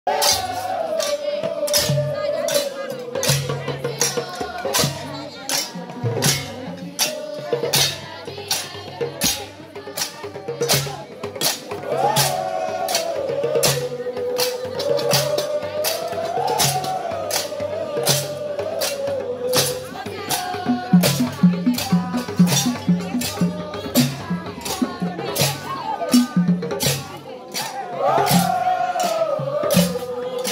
Thank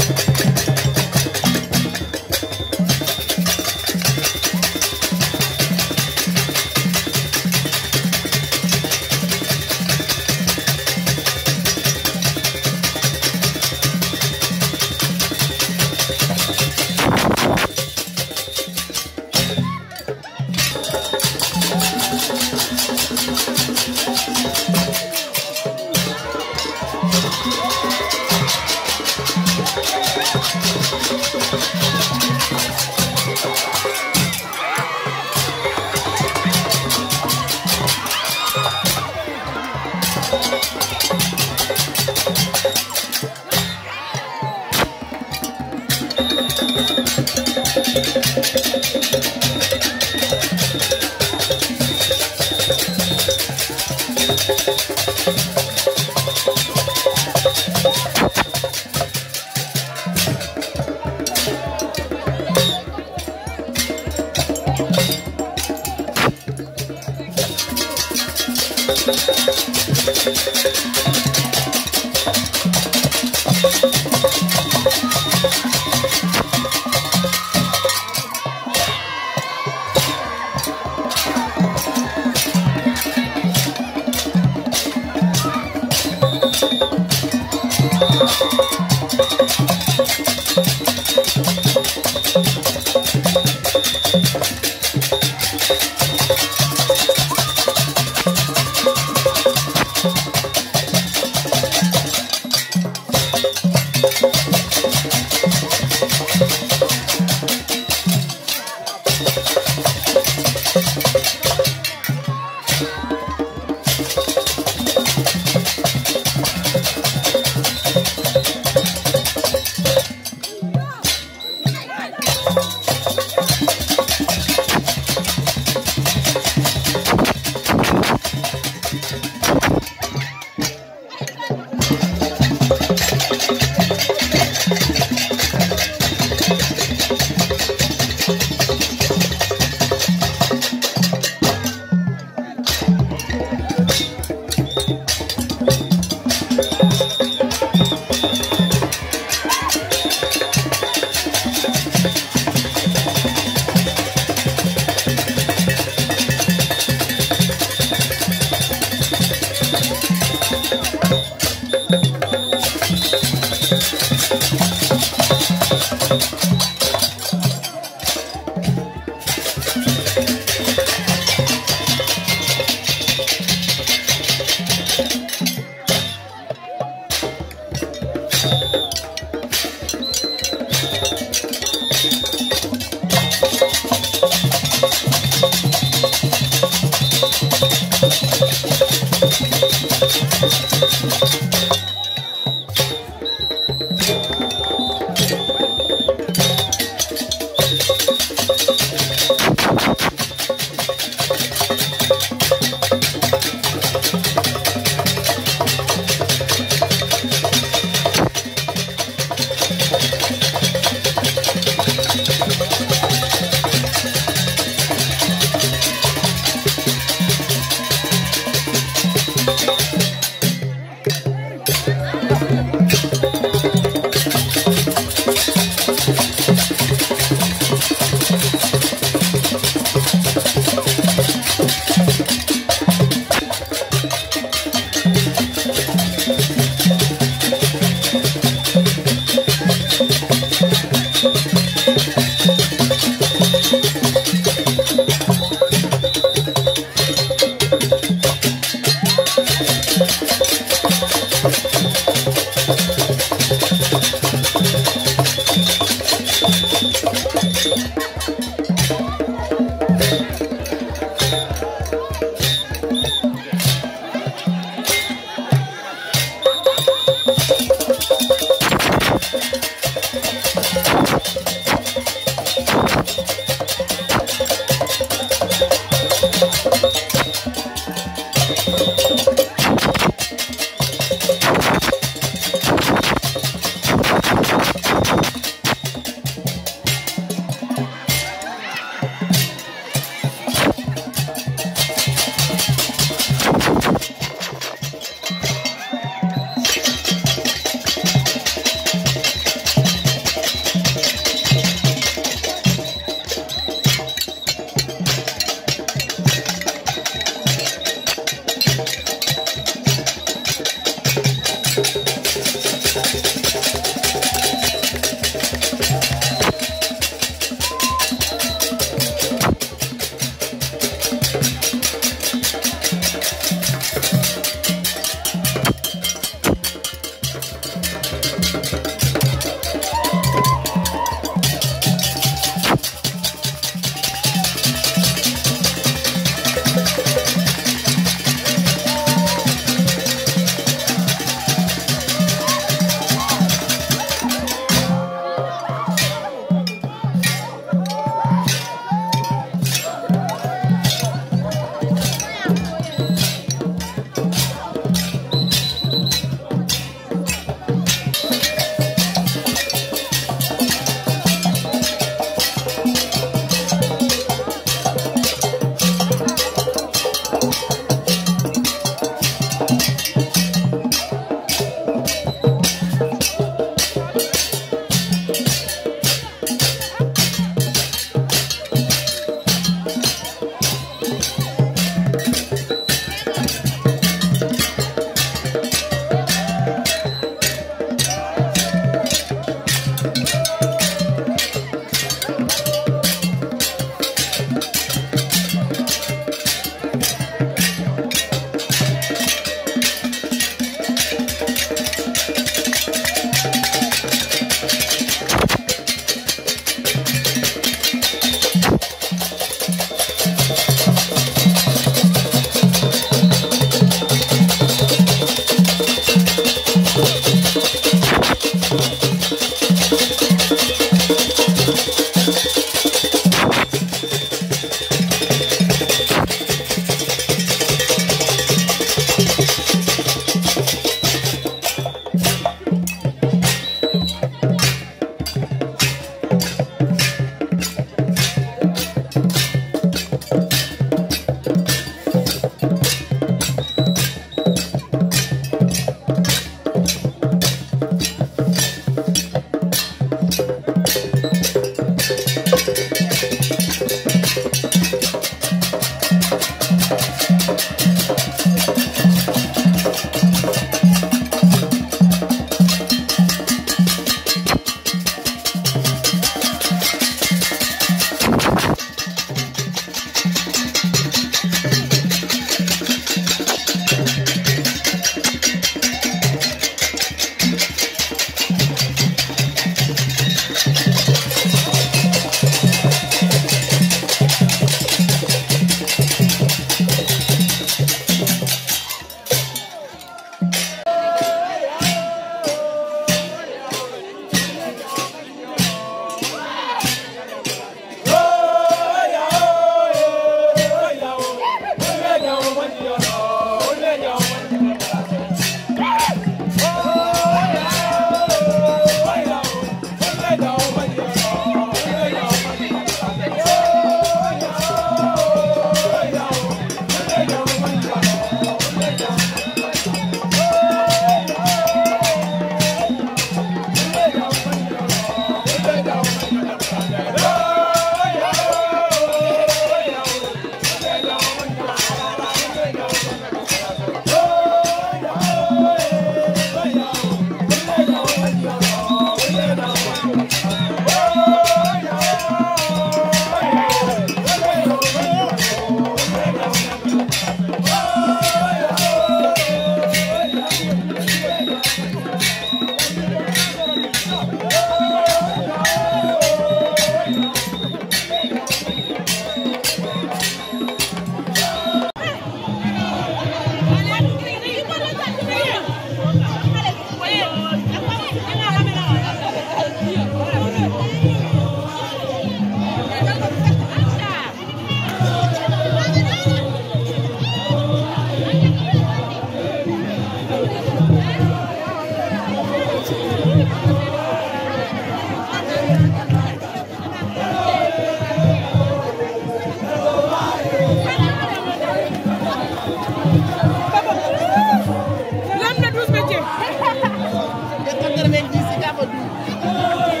d'ici Gamadou.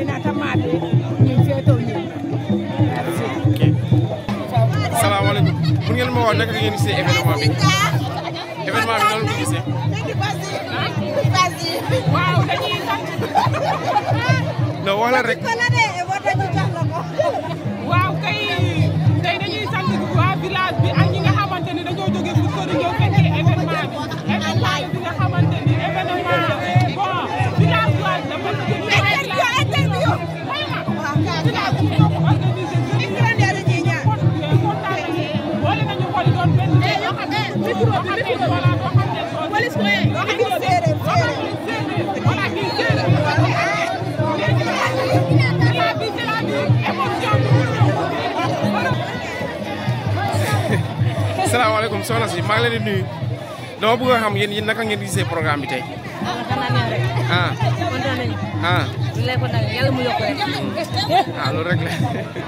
na tamate ñu feeto ñu merci ok salaamaaleykum mun ngeen ma wax naka ngeen gisee événement bi événement bi noonu ko gisee waaw dañuy sant non wax la rek waaw kay tey dañuy sant waa village bi ak ñi nga xamante ni dañoo jóge fu sori ñëw fekkee événement bi événement bi nga xamante ni événement bon village waa dafa jóge village village bi ñoo ko organisé kontaan nañu boole nañu xol doon benn micro bi micro voilà boo xam ne police ko boo xam ne séeréer voilà kii séeréer léegi c'est la vie c'est la vie émotion bi salaamaaleykum soxna si maa ngi leen di nuyu dama bëgg a xam yéen yéen naka ngeen gisee programme bi tey xanaa neex rek ah kontaan nañu ah li lay kontaan yàlla mu yokk rek ah loolu rek la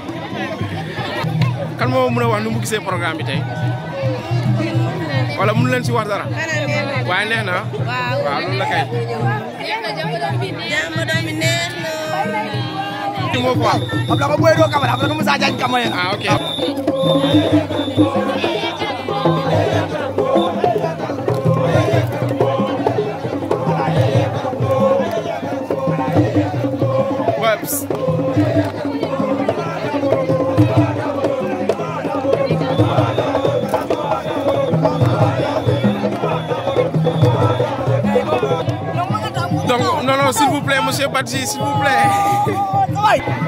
kan moo mën a wax nu mu gisee programme bi tey wala mënu leen si wax dara waaye neex na waaw waaw loolu la kay jàmm doom bi neex na ki moo ko wax Abla ko boy do kamera abla ko Musa Diagne kamay ah ok Webs. Donc, non, non, s'il vous plaît, monsieur Badji, s'il vous plaît.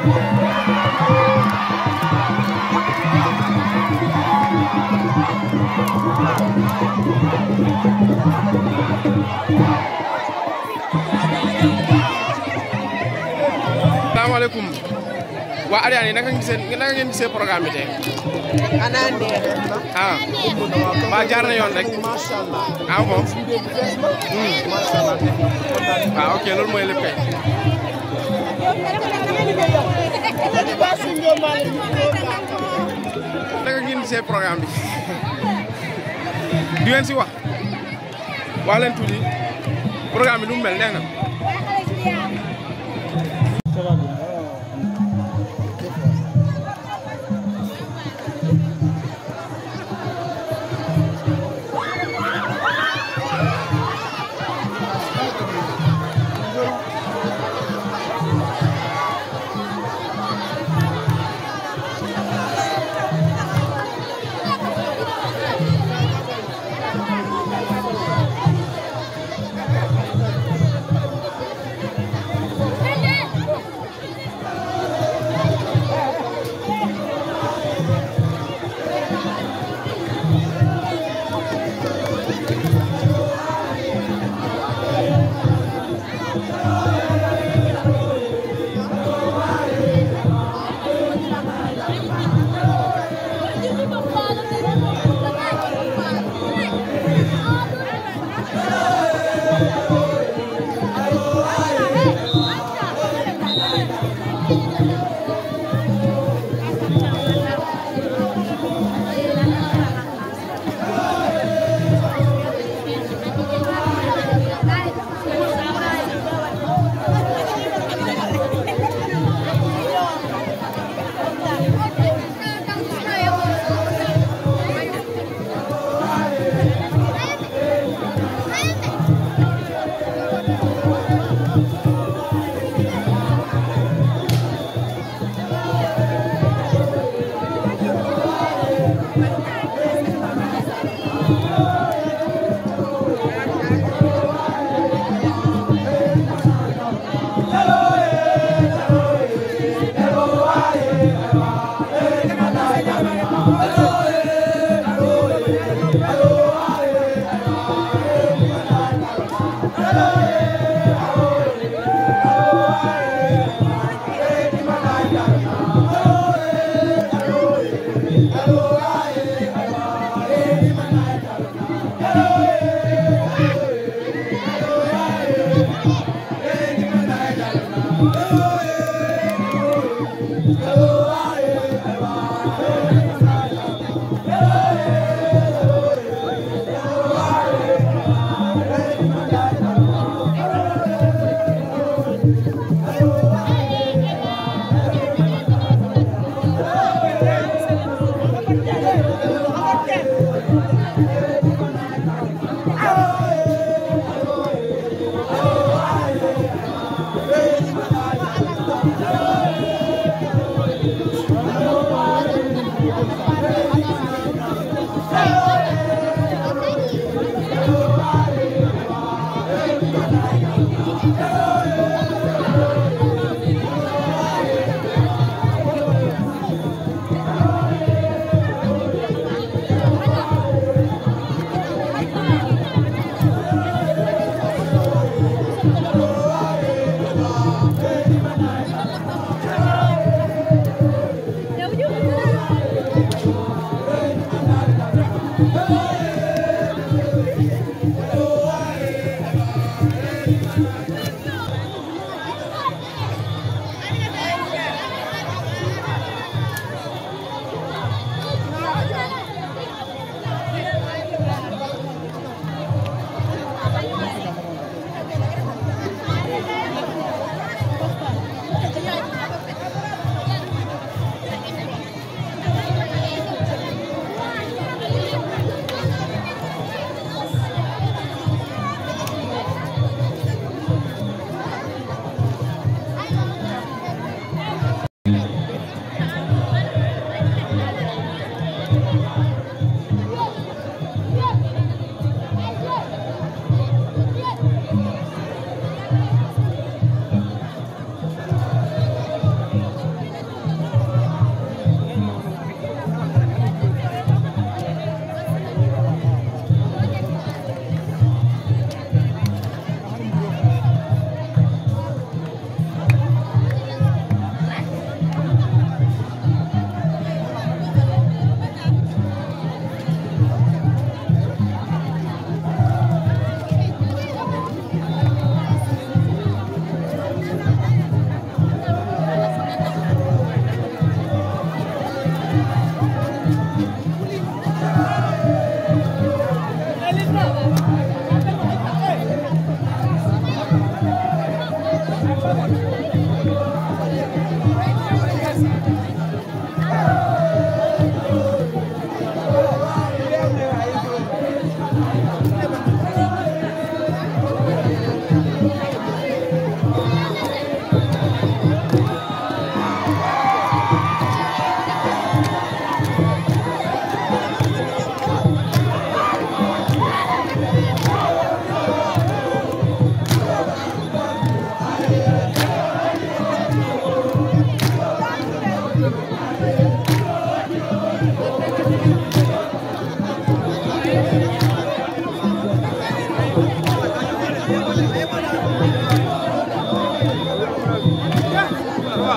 salaamaaleykum waa Ariane naka ngeen gisee naka ngeen gisee programme bi tey Xanaa neex na. ah waa jaar na yoon rek Macha Allah. ah bon Macha Allah. waaw ok loolu mooy lépp kay naka ngeen gisee programme bi di ngeen si wax wax leen tuuti programme bi nu mu mel neex na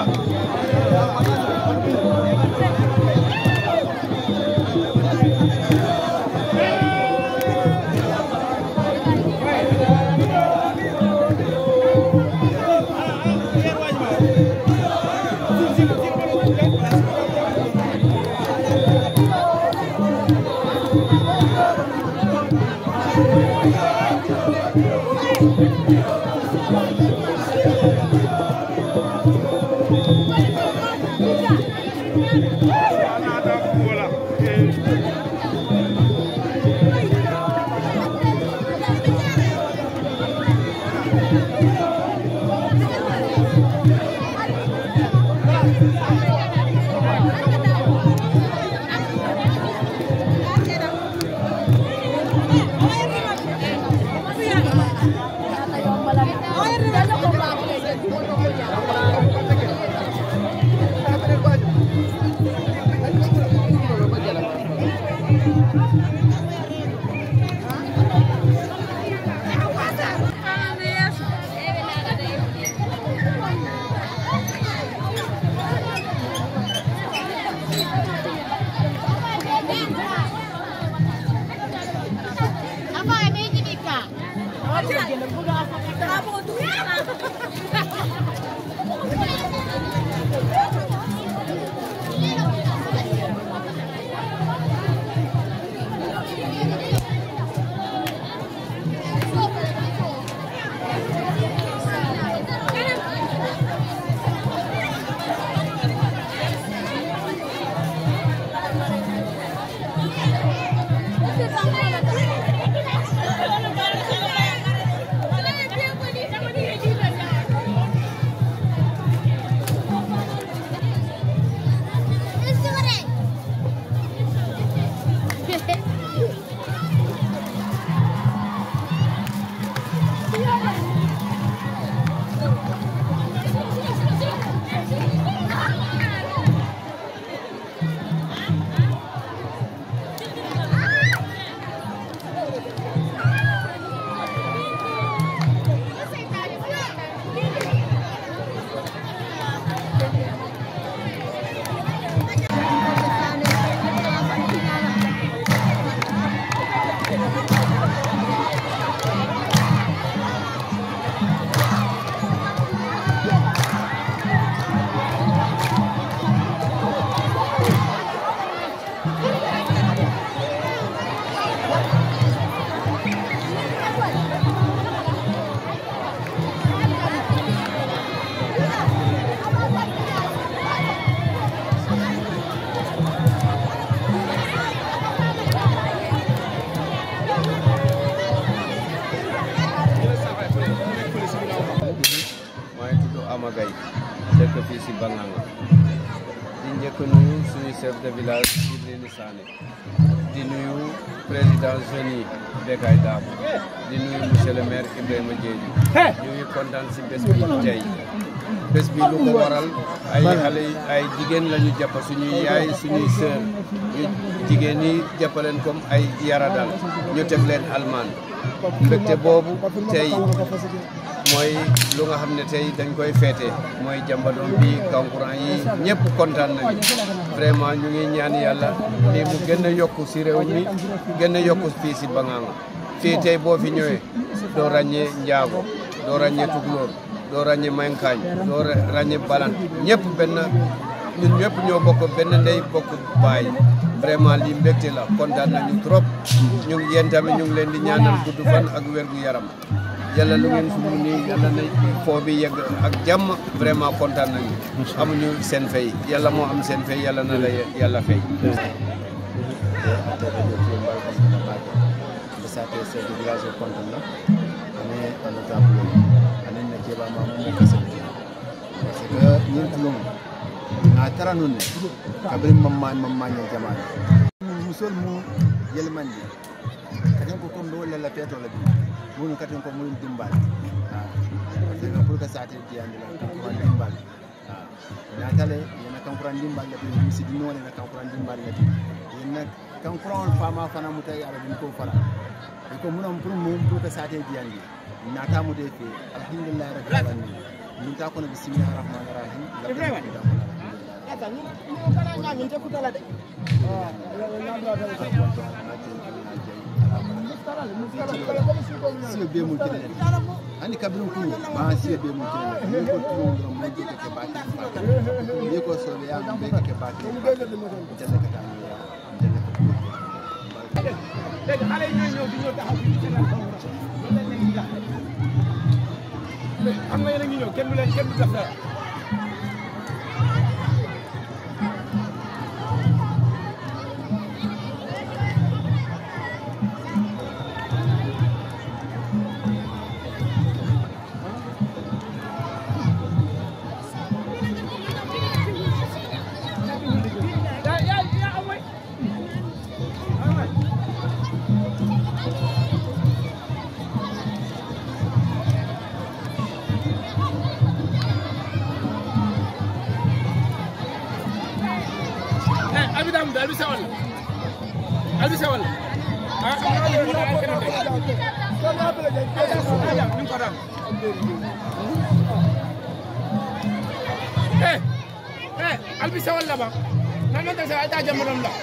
maa ngi tudd Ama Gaye dëkk fii si Banganga di njëkk nuyu suñu chef de village Ibrahima Sané di nuyu président jeunes yi Bekay Dam di nuyu monsieur le maire Ibrahima Diédhiou ñu ngi kontaan si bés bi tey bés bi lu ko waral ay xale yi ay jigéen la ñu jàpp suñuy yaay suñuy sœur ñu jigéen ñi jàppaleen comme ay yaradal ñu teg leen almaan mbégte boobu tey mooy lu nga xam ne tey dañ koy feete mooy jàmbadoon bi kankurang yi ñëpp kontaan nañu vraiment ñu ngi ñaan yàlla lii mu gën a yokku si réew mi gën a yokku fii si Banganga fii tey boo fi ñëwee doo ràññee njaago doo ràññee tukulóor doo ràññee mankaañ doo ràññee balan ñëpp benn ñun ñëpp ñoo bokk benn ndey bokk baay vraiment lii mbégte la kontaan nañu trop ñu ngi yéen tamit ñu ngi leen di ñaanal gudd fan ak wér gu yaram yàlla lu ngeen sumb nii yàlla na foo bi yegg ak jàmm vraiment kontaan nañu amuñu seen fay yàlla moo am seen fay yàlla na la yàlla fay sate chef de village o kontonna ane honorable anen na keɓa ma mo kasabti parce que ñin tulum na tara nun ne kabri mamma mammaña jamane musol mu yelmandi katen ko comme ɗo lella petole bi munu katen ko muɗum dimbal parce que pour que sate diyandi la kankuran dimbal natale yena kankuran dimbal lati misidinole na kankuran dimbal lati yenna kankuran fama fana mutay ala ɗum ko fara ko munam pour mum pour que sate diyandi nata mude fe alhamdulillah rabbil alamin min ta kono bisimillahi rahmani rahim Ibrahima. Kata ni ni kana nyami nte kutala de. Ah, siyo be mul kene andi kabirum kulu ma siyo be mul kene ni ko tulo ngam mo jike ke baki ni ko so ya be ke baki jalla ka tan ya jalla ka léegi xale yi ñooy ñëw di ñëw taxaw fii ci seen kaw loolu lañ leen di jaay xam nga yéen a ngi ñëw kenn du leen kenn du def dara yaa yaa yaa am way am way eh albi dam albi sawal albi sawal ah keneen ni ko dam eh eh albi sawal la ba nan man ta sa ta jamonom la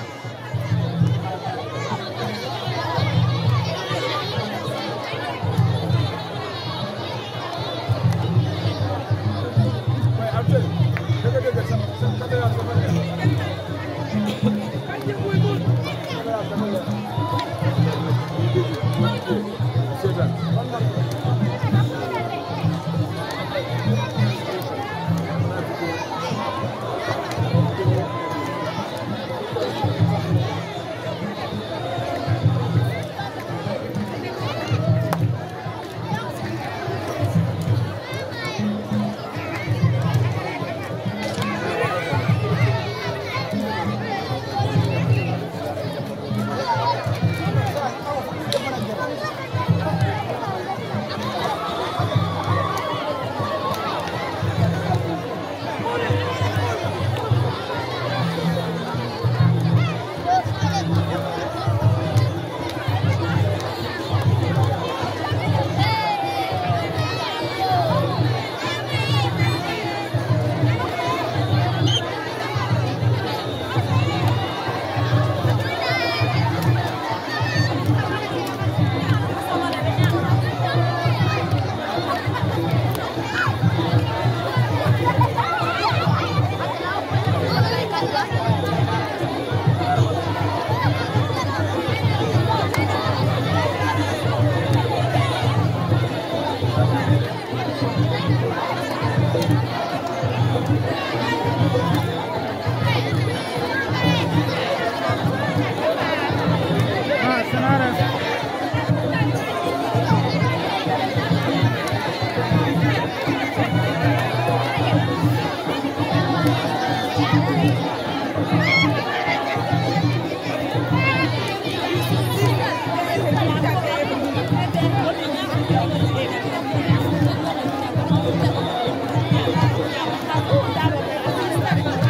Thank you.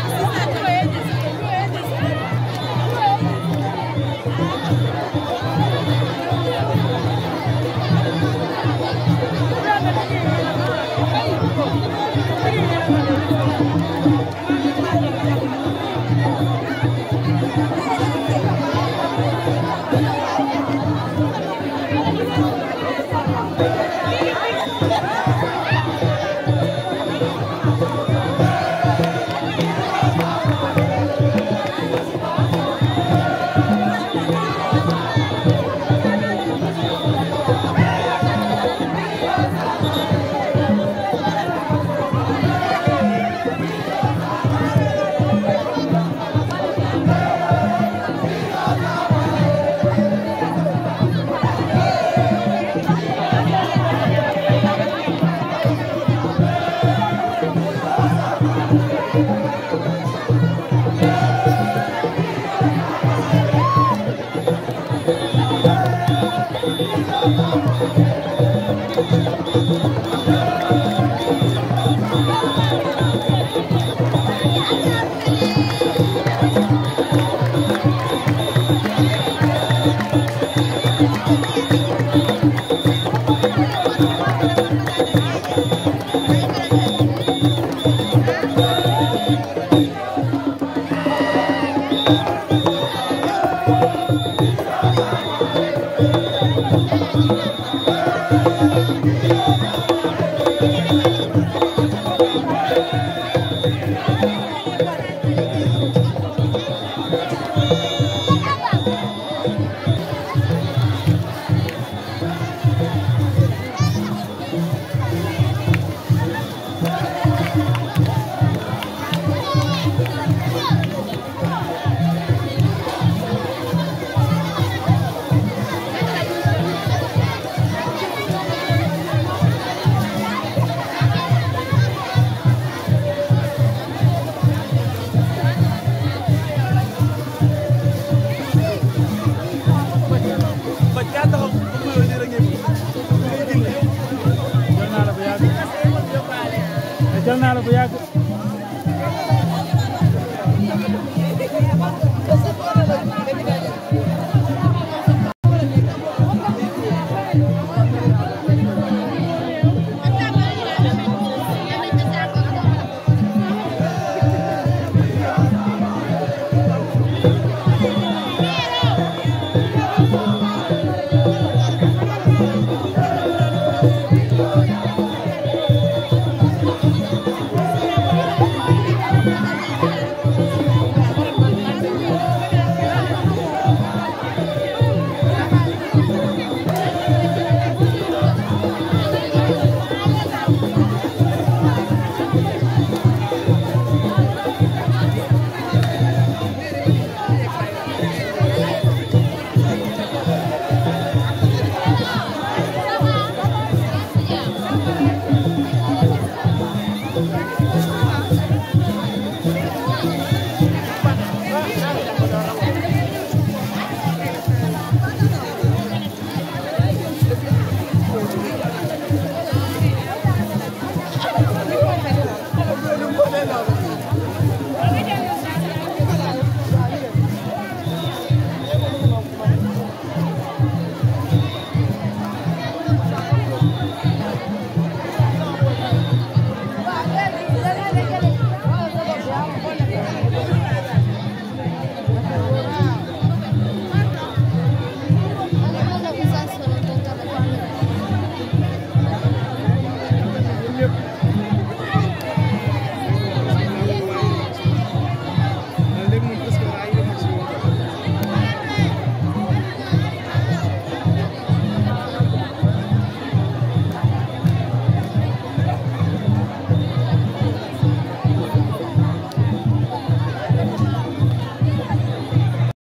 jël naa la bu yàgg jël naa la bu yàgg